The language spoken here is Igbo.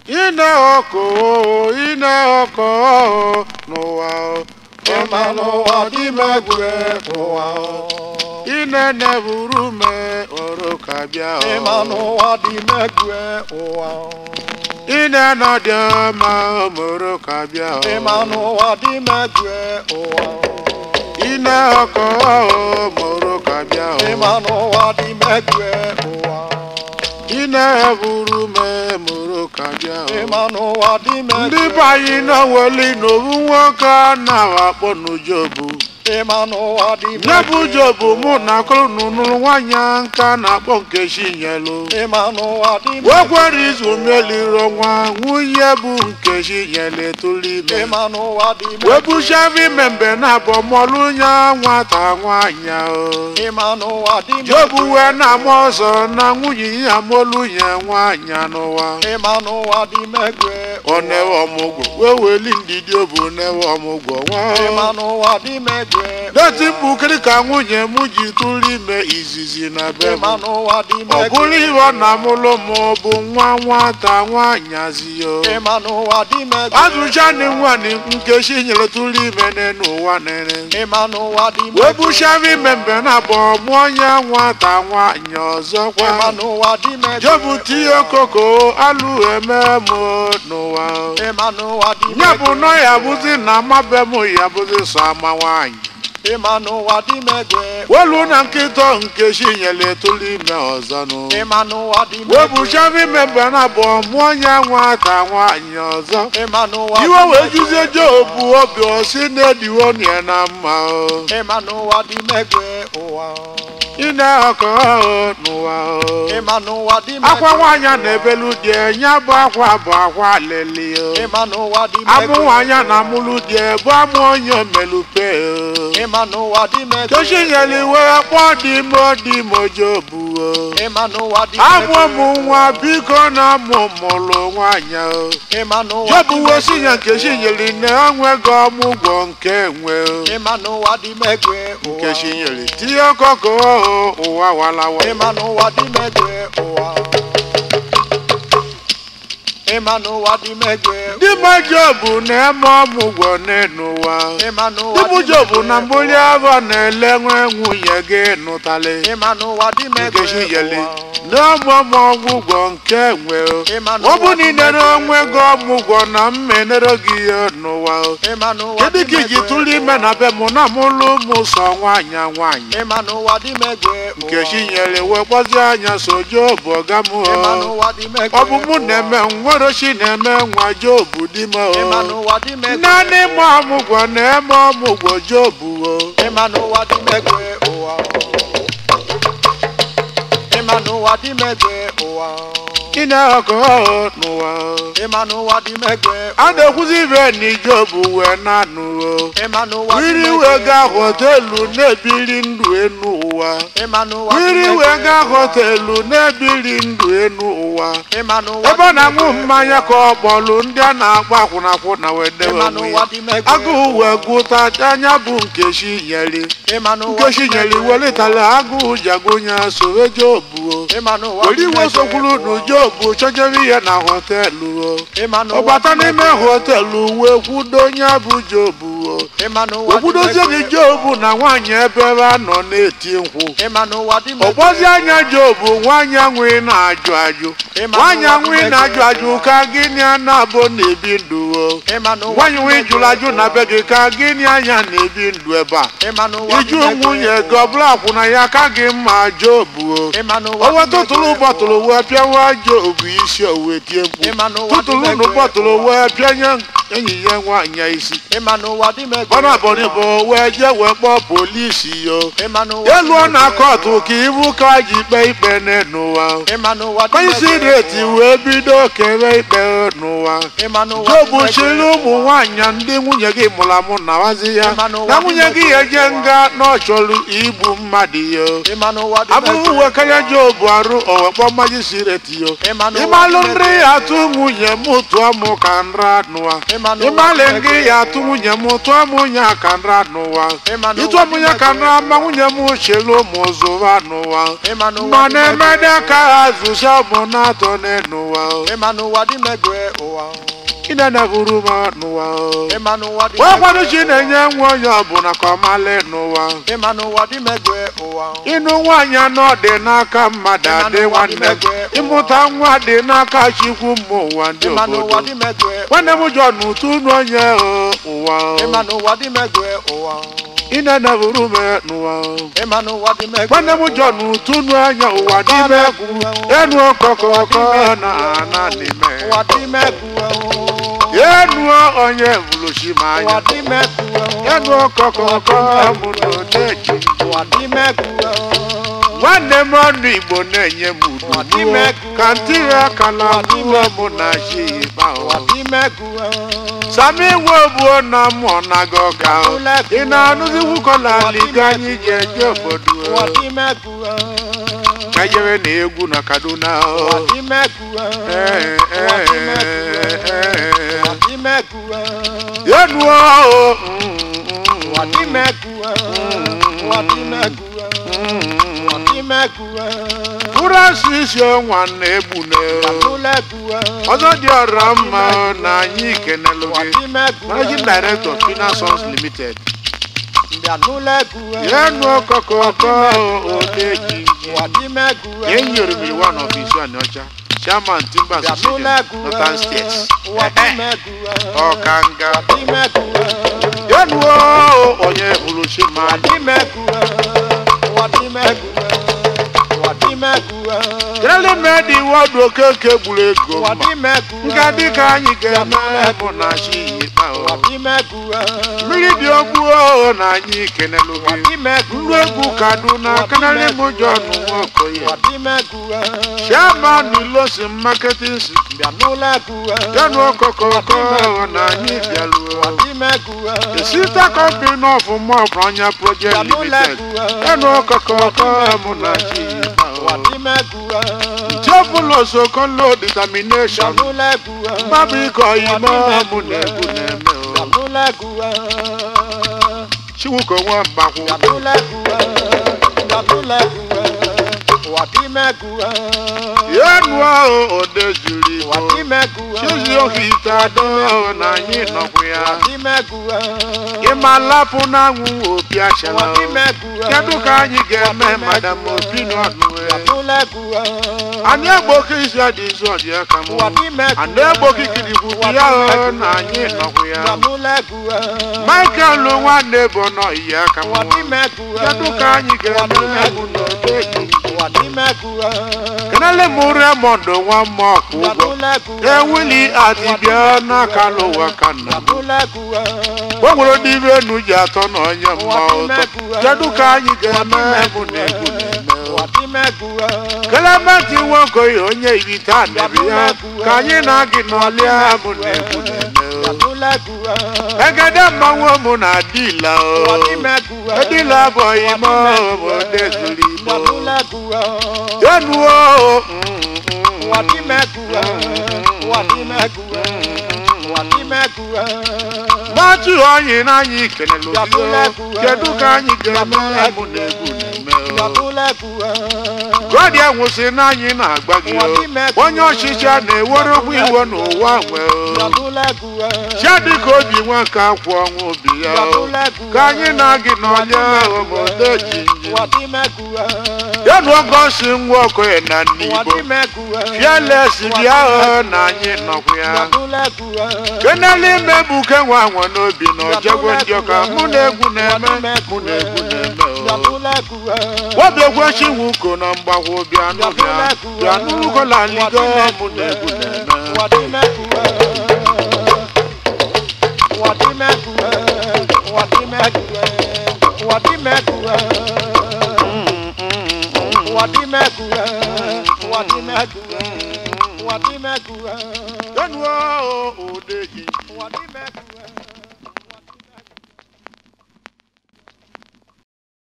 ine ọkụ ine ọkụ n'ụwa ịma n'ụwa dị megwe ụwa ine neburu me ọrụ ka bịa ịma n'ụwa dị megwe ụwa ine nọdị ọma mụrụ ka bịa ịma n'ụwa dị megwe ụwa ine ọkụ mụrụ ka bịa ịma n'ụwa dị megwe ụwa ine buru me mụrụ ka bịa ịma n'ụwa dị megwe ndị be anyị n'oweli n'owu nwoke a na-akpọ n'ujobu ịma n'ụwa dị nye bụ jobu mụ na akụrụ n'ụnụrụ nwaanyị nka na-akpọ nkechi nyelu ịma n'ụwa dị wekwere izu meliri ọnwa nwunye bụ nkechi nyelu etolu ime ịma n'ụwa dị webuchavi membe na abọ mọlụ nya nwata nwaanyị ahụ ịma n'ụwa dị jobu wee na-ama ọzọ na nwunye ya molu nye nwaanyị n'ụwa ịma n'ụwa dị megwe ọ newe ọmụgwọ wee weli ndidi obu newe ọmụgwọ ịma nwa n'ụwa dị megwe deti mbukiri ka nwunye m ji tụrụ ime izizi na be m ịma n'ụwa dị ọ megwe bụrụ ihe na mụlụ m bụ nwa nwata nwaanyị aziyo ịma n'ụwa dị megwe azụchani nwanyị nkechi nyere tụrụ ime n'elu ụwa nere ịma n'ụwa dị wee megwe buchavi membe na abọ mụọ ya nwata nwaanyị ịma ọzọkwa n'ụwa dị megwe jobu tinye koko alụ eme m n'ụwa ịma n'ụwa dị nye bụ megwe nọ ya bụzi na amabe m ya bụzi sọ ama nwaanyị ịma n'ụwa dị megwe welu na nkịta nkechi nyere tụrụ ime ọzọnụ ịma n'ụwa dị wee megwe buchavi membe na abọ mụọ ya nwata nwaanyị ọzọ ịma n'ụwa dị iwe wee megwe juzie jobu obi osi na-ediwo nie na mma o. ịma n'ụwa dị megwe ụwa ine ọkọ n'ụwa o. ịma n'ụwa dị akwa megwe nwaanyị na-ebelu di nya bụ akwa bụ akwa leli o. ịma n'ụwa dị amụ megwe nwaanyị na amụlụ di bụ amụ onye omelupe o. ịma n'ụwa dị megwe kechi nyere iwe kpọọ dị m dị m jobu o. ịma n'ụwa dị amụ megwe m nwa biko na amụ mụlụ nwaanyị o. ịma n'ụwa jobu dị wee si megwe ya nkechi nyere na enweghị ọmụgwọ nke enwe o. ịma n'ụwa dị megwe ụwa nkechi nyere tinye ọkọkọ o, ụwa walawa ịma n'ụwa dị megwe ụwa ịma n'ụwa dị megwe ndị ma jobu na-eme ọmụgwọ n'ụwa ịma n'ụwa ndị bụ dị jobu megwe na mbuli afọ na-ele nwe nwunye gị nụtali ịma n'ụwa dị megwe nkechi nyere ụwa n'ọmụmụ ọgwụgwọ nke enwe o. ịma ọ bụ n'ụwa na dị inere megwe onwe gị ọmụgwọ na mmenere gị ihe n'ụwa o. ịma n'ụwa kedu dị ka iji megwe tụrụ ime na be mụ na mụlụ ụmụ sọ nwaanyị nwaanyị ịma n'ụwa dị megwe ụwa nkechi nyere wee kpọzie anya so jobu ọga m ịma o. n'ụwa dị megwe ọ bụ mụ na-eme nwerochi na-eme nwa jobu di m ịma o. n'ụwa dị megwe naanị ma ọmụgwọ na-eme ọmụgwọ jobu o. ịma n'ụwa dị megwe ụwa ịma n'ụwa dị megwe ụwa ine ọkụ n'ụwa ịma n'ụwa dị megwe a na-ekwuzi ibe na ijobu wee na-anụ o. ịma n'ụwa dị wiri megwe wee gaa họtelu na-ebiri ndụ enu ụwa ịma n'ụwa dị wiri megwe wee gaa họtelu na-ebiri ndụ enu ụwa ịma n'ụwa ebe ọ dị na-aṅụ megwe. mmanya ka ọ kpọlụ ndị a na-agba akwụnakwụna wee dewe ịma onwe n'ụwa ya dị megwe agụụ wee gụta anya bụ nkechi nyeli ịma n'ụwa nkechi dị nyeli megwe. welitala agụụ jagonya sowe jobu o ịma n'ụwa were dị iwe megwe. sokwuru nu jobu chọjere ihe na họtelu o ịma ọ n'ụwa bata dị n'ime megwe. họtelu wee kwudo onye bụ jobu o ịma n'ụwa dị okwudozie megwe. gị jobu na nwaanyị ebe ebe a nọ na-eti nkwụ ịma n'ụwa dị megwe. ọgbazi anya jobu nwaanyị anwụghị na-ajụ ajụ Ịma nwaanyị n'ụwa dị anwụghị megwe. na-ajụ ajụ ka gịnị a na-abụ na-ebi ndụ o ịma n'ụwa nwaanyị dị nwe megwe. jụrụ ajụ na be gị ka gịnị anya na-ebi ndụ ebe a ịma n'ụwa dị iju megwe. nwunye gị ọbụla akwụna ya ka gị mma jobu o ịma n'ụwa o dị wee tụtụrụ megwe. bọtụlụ wee pịawa jobu isi o wee tie mkpu ịma n'ụwa dị tụtụrụ nụ megwe. bọtụlụ wee pịanye enyi ya nwaanyị ya isi ịma n'ụwa dị megwe. ọ na-abọrị bụ wee jee wee kpọọ polisi yo ịma n'ụwa dị elu ọ na megwe. kọtụ ka ibu ka ji kpee ikpe n'ụwa ịma n'ụwa dị onyeisi megwe. reti wee bido kere ikpe n'ụwa ịma n'ụwa dị jobu megwe. chiri ụmụ nwaanyị ndị nwunye gị mụrụ amụ na wazi ya Ịma n'ụwa na dị nwunye gị megwe. eje nga na ọ chọrọ igbu mmadụ yo ịma n'ụwa dị abụghị megwe. uwe karịa jobu arụ owekpọ majisireti yo ịma n'ụwa dị ịmalụ megwe. nri atụ nwunye m tụọ mụ ka nra nụwa ịma ịmalị ngị ya atụ nwunye m tụọ m nwunye aka nra n'ụwa ịtụọ m nwunye aka nra ma nwunye m chelu ụmụ zụwa n'ụwa mma na-emede aka ha zụcha bụ na-atọ n'ụwa ịmanụwa dị megwe ụwa ịnanaburu m n'ụwa ịmanụwa dị wee kwado chi na-enye nwa onye ọbụla ka ọ malị n'ụwa ịmanụwa dị megwe ụwa ịnụ nwaanyị anọ dị n'aka mmadụ adị nwanne m ịmụta nwa dị n'aka chikwu mmụ ụwa ndị ịmanụwa obodo dị megwe nwanne m jọ n'ụtụ unu onye o, ụwa ịmanụwa dị megwe ụwa ịnanaburu m n'ụwa ịmanụwa dị megwe nwanne m jọ n'ụtụ unu anya ụwa n'ime egwu enu ọkọkọkọ na ana n'ime ụwa dị megwe enu onye bụrụchi m ụwa anya dị megwe enu ọkọkọkọ mụ na odeji ụwa dị megwe nwanne m ọnụ igbo na-enye m udu ka ntị ya ka na abụọ mụ na chi ịkpa ụwa dị megwe sami iwe obuo na mụ naga ọka ị na-anụzi nwukọla liga anyị ji eje obodo ụwa dị megwe ka jere na egwu na kaduna ụwa dị megwe Ee, ụwa dị ee, megwe ee. ụwa dị megwe yenuo ụwa dị megwe ụwa dị megwe ụwa dị megwe mkpụrụ asụ isi ọnwa na egbune ụlẹ̀gùwẹ̀ ọzọ dị ọra mma na anyị kenelu ụwa gị dị megwe managing director Fina Sons limited mbịanụlẹ̀gùwẹ̀ yenu ọkọkọkọ odeji ụwa dị megwe ye nyoromiri one of isu anọcha chairman timber association northern states ụwa dị megwe ọkanga dị megwe yenuo onye bụrụchi ụwa mmadụ dị megwe ụwa dị megwe ụwa dị megwe kelele medi wọdụ okeke gburu ego ụwa mma dị megwe nga dịka anyị ga-eme bụ na chi ikpa ụwa dị megwe mmiri dị ogbuo na anyị kenelu ụwa gị dị megwe nru egwu kaduna kanarị m John Nwokoye ụwa dị megwe chairman ilosi marketing si mbịanụlẹ̀gùwẹ̀ yanu ọkọkọkọ na anyị ụwa bịaruo dị megwe the sister company of Mob Anya Project Limited yanu ọkọkọkọ mụ na chi ikpa ụwa dị megwe Theophilus Okolo determination mbịanụlẹ̀gùwẹ̀ mmadụ ịkọ ime mụ na egwu na-eme o mbịanụlẹ̀gùwẹ̀ Chiwuko Nwambakwu mbịanụlẹ̀gùwẹ̀ mbịanụlẹ̀gùwẹ̀ ụwa dị megwe yenu ahụ ode zuru ụwa igbo dị megwe chizi ohi ite adọ na anyị nọkwu ya ụwa dị megwe ịma lapụ n'anwụ opi ụwa achala dị megwe kedu ka anyị ga-eme madam opi n'ọnụ mbịanụlẹ̀gùwẹ̀ anyị egboke isi adị izu ọdị aka m ụwa dị megwe anyị egboke ikirikwu ya ahụ na anyị nọkwu ya mbịanụlẹ̀gùwẹ̀ michael nwanne bụ nọ iyi aka m ụwa dị megwe kedu ka anyị ga-eme bụ n'oge ụwa dị megwe kenele m remond nwa mmụọ ọkụ ụgwọ mbịanụlẹ̀gùwẹ̀ ewuli adịbịa n'aka n'ụwa ka nna m mbịanụlẹ̀gùwẹ̀ o nwere ndị iru enu ji atọ na onye mma ụtọ kedu ka anyị ga-eme bụ na egwu na-eme ụwa dị megwe kelementi nwokoye onye ibite anabi ya ka anyị na-agị n'ọlịa bụ na egwu na-eme mbịanụlẹ̀gùwẹ̀ egede mmanwụ mụ na adịla ụwa dị megwe edila abụghị ime obodo ezuru igbo mbịanụlẹ̀gùwẹ̀ yenuo ụwa dị megwe ụwa dị megwe ụwa dị megwe gbatu onyi na anyị kelele obido kedu ka anyị ga-eme bụ na egwu na-eme mbịanụlẹ̀gùwẹ̀ godi enwụsị na anyị na-agba gị o. onye ọchịchị a na-ewere ụgbọ iwe n'ụwa nwee o. mbịanụlẹ̀gùwẹ̀ chiadịka obi nwoke akwụ ọnwụ obi ya o. ka anyị na-agị n'ọlịa obodo jinji ụwa dị megwe yanu ogosi nwa okoye na ndị ụwa igbo dị megwe fiales bịa o na anyị nọkwa ya mbịanụlẹ̀gùwẹ̀ kenele imebuke nwa nwe n'obi na ojegwe ndị ọka mụ na egwu na-eme mụ na egwu na-eme o. mbịanụlẹ̀gùwẹ̀ obiegwechi wuko na mgbagwo bịanụ bịa bịanụ ugola ligo mụ na egwu na-eme ụwa dị megwe ụwa dị megwe ụwa dị megwe ụwa dị megwe ụwa dị megwe ụwa dị megwe ụwa dị megwe Yanuo odeji ụwa dị megwe